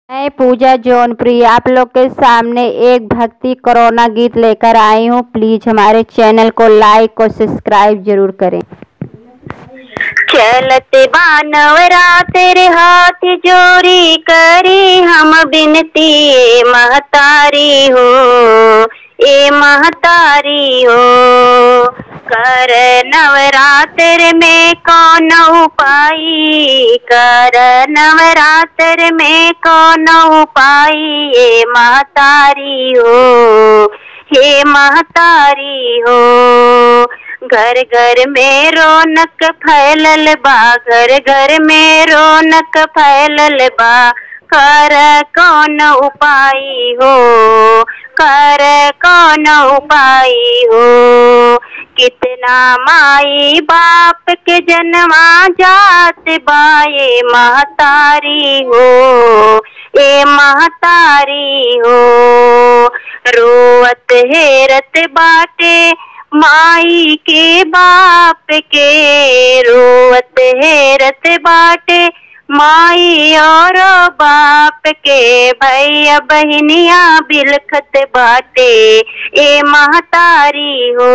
मैं पूजा जौनप्रिय आप लोग के सामने एक भक्ति कोरोना गीत लेकर आई हूँ प्लीज हमारे चैनल को लाइक और सब्सक्राइब जरूर करें चलत बानवरा तेरे हाथ जोरी करी हम बिनती ए महतारी हो ए महतारी हो कर नवरात्र में कौन उपाय कर नवरात्र में कौन उपाय ए महतारी हो हे महतारी हो घर घर में रौनक फैलल बा घर घर में रौनक फैलल बा कर कौन उपाय हो कर कौन उपाय हो कितना माई बाप के जन्मा जात बाए महतारी हो ए महतारी हो रोवत हेरत बाटे माई के बाप के रोवत हेरत बाटे माई और बाप के भैया बहनिया बिलखत बाटे ए महतारी हो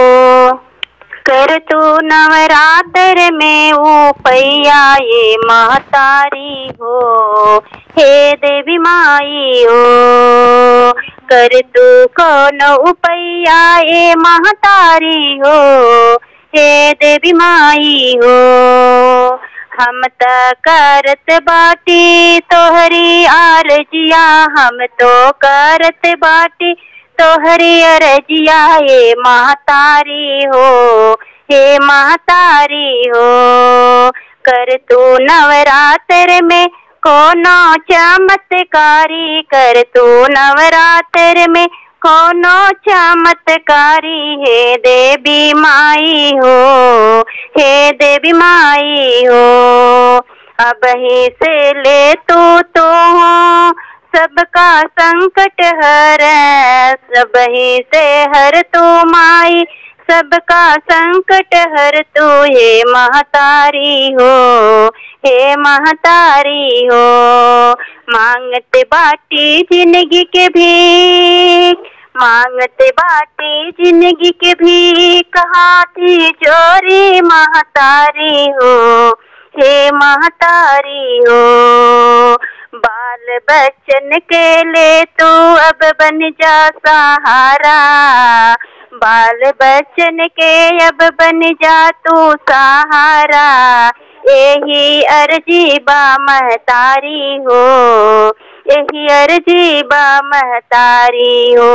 कर तू नवरात्र में ऊपैया ये महतारी हो हे देवी माई हो कर तू कौन उपैया ये महतारी हो हे देवी माई हो हम त करत बाटी तोहरी आरजिया हम तो करत बाटी तोहरी अरजिया हे महतारी हो हे महतारी हो कर तू नवरात्र में कोनो चमत्कारी कर तू नवरात्र में कोनो चमत्कारी हे देवी माई हो हे देवी माई हो अब ही से ले तू तो हो सबका संकट हर सब ही से हर तू माई सबका संकट हर तू हे महतारी हो हे महतारी हो मांगते बाटी जिंदगी के भी मांगते बाटी जिंदगी के भी कहा थी चोरी महतारी हो हे महतारी हो बाल बच्चन के ले तू अब बन जा सहारा बाल बच्चन के अब बन जा तू सहारा यही अर्जी बा महतारी हो यही अर्जी बा महतारी हो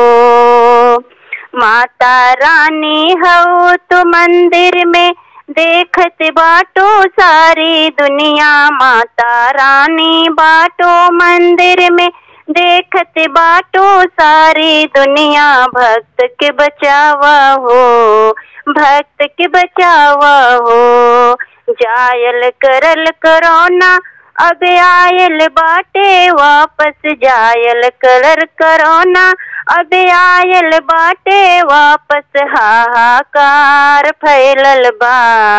माता रानी हो तो मंदिर में देखत बाटो सारी दुनिया माता रानी बाटो मंदिर में देखत बाटो सारी दुनिया भक्त के बचावा हो भक्त के बचावा हो जायल करल करोना अब आयल बाटे वापस जायल करल करोना अब आयल बाटे वापस हाहाकार फैलल बा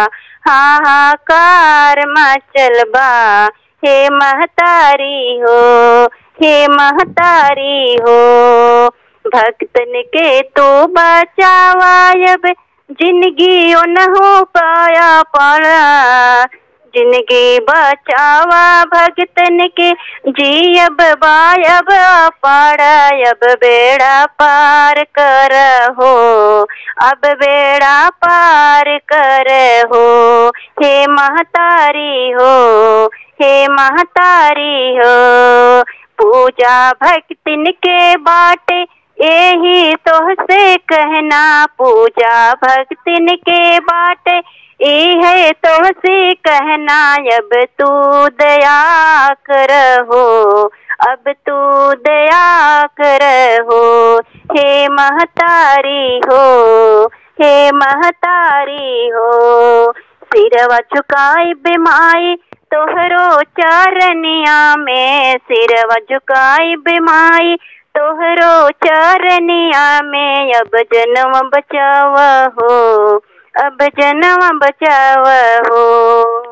हाहाकार मचल बा हे महतारी हो हे महतारी हो भक्तन के तो बचावा अब जिंदगी न हो पाया पड़ा जिंदगी बचावा भगतन के जी अब बायब पाड़ा अब बेड़ा पार कर हो अब बेड़ा पार कर हो हे महतारी हो हे महतारी हो पूजा भक्तिन के बाटे यही तो से कहना पूजा भक्तिन के बाटे ये है तो से कहना अब तू दया कर हो अब तू दया कर हो हे महतारी हो हे महतारी हो सिरवा झुकाई बिमाई तोहरो चरनिया में सिरवा झुकाई बिमाई तोहरो चरनिया में अब जन्म बचावा हो अब जन्म बचावा हो